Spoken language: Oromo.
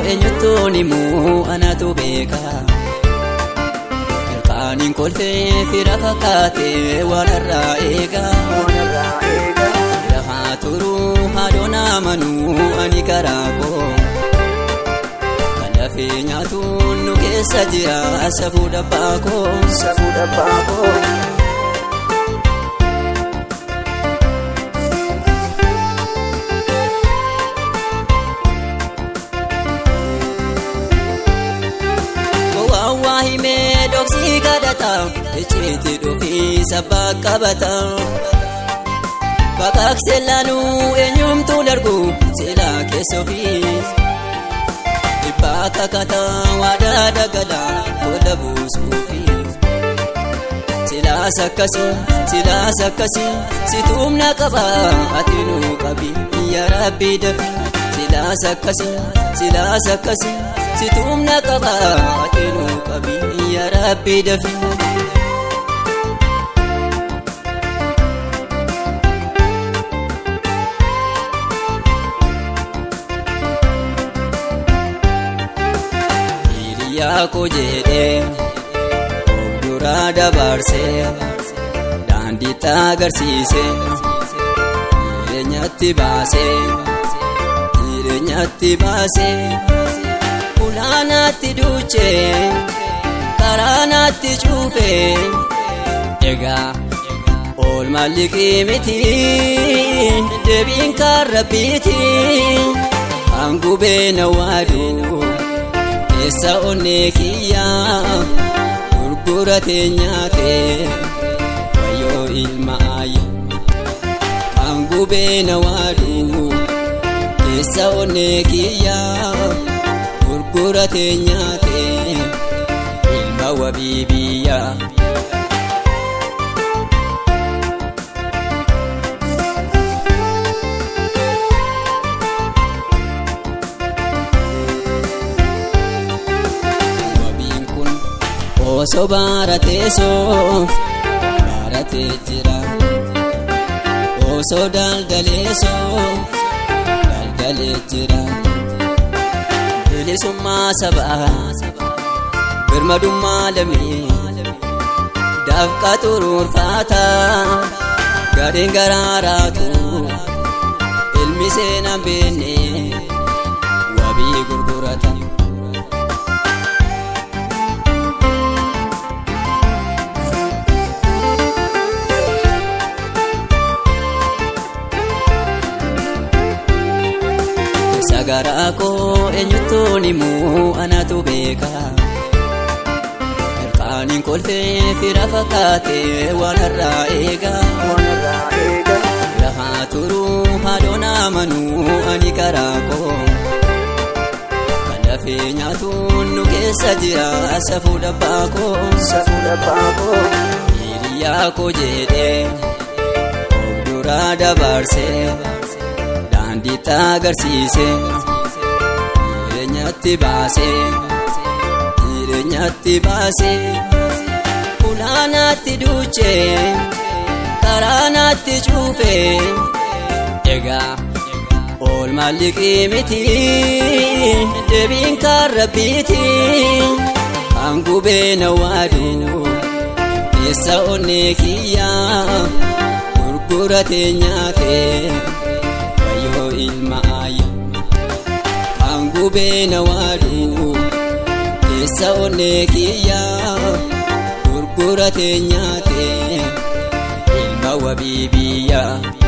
eenyutuun immoo anatu beeka. Ilkaaniin kolfee fira fakkaatee waan irraa eega. Lafaa turuu haadhoon amanuu ani karaa koo. Kan dafee nyaatuun nu keessa jira safuu dhabbaa koo. Safuu dhabbaa koo. Waawaa himee dhoksii kadhata icciitii dhufii sabbaa qabata. Baqaqsee laanuu eenyumtuu darbu silaa keessa ofii. Dhibbaa kakata waadaa dagala booda buusuufi. Silaas akkasii silaas akkasii situumna qaba ati nuu qabi yaa rabbi dafi. Silaas akkasii silaas akkasii situumna qaba ati nuu qabi yaa rabbi dafi. Hiriyaa koo jedhee of duraa dabarsee daandii agarsiisee jireenyatti baasee jireenyatti baasee ulaanaatti duuchee karaanaatti cuufee egaa oolmaan liqii miti deebiin kaarrabbiiti hangubee na waaduu. keessa onnee kiyyaa gurguratee nyaatee wayyoo ilma ayya kan gubee na waaduu keessa onnee kiyyaa gurguratee nyaatee ilma wabii biyyaa. Osoo baratee soo baratee jira. Osoo daldalee soo daldalee jira. Bilisummaa sabaa birmadummaa lamee dafqa xuruurfaata gadeen garaaraatu ilmi seenaan beenne wabii gurgurata. Sagaraa koo eenyutuun immoo anatu beeka. Ilkaaniin kolfee fira fakkaatee waan irraa eega. Lafaa turuu haadhoon amanuu ani karaa koo. Kan dafee nyaatuun nu keessa jira safuu dhabbaa koo. Safuu dhabbaa koo. Hiriyaa koo jedhee of duraa dabarsee. daandii agarsiisee jireenyatti baasee jireenyatti baasee ulaanaatti duuchee karaanaatti cuufee egaa oolmaan liqii miti deebiin kaarrabbiiti hangubee na waaduu keessa onnee kiyyaa gurguratee nyaatee. wayyoo ilma ayya kan gubee na waaduu keessa onnee kiyyaa gurguratee nyaatee ilma wabii biyyaa.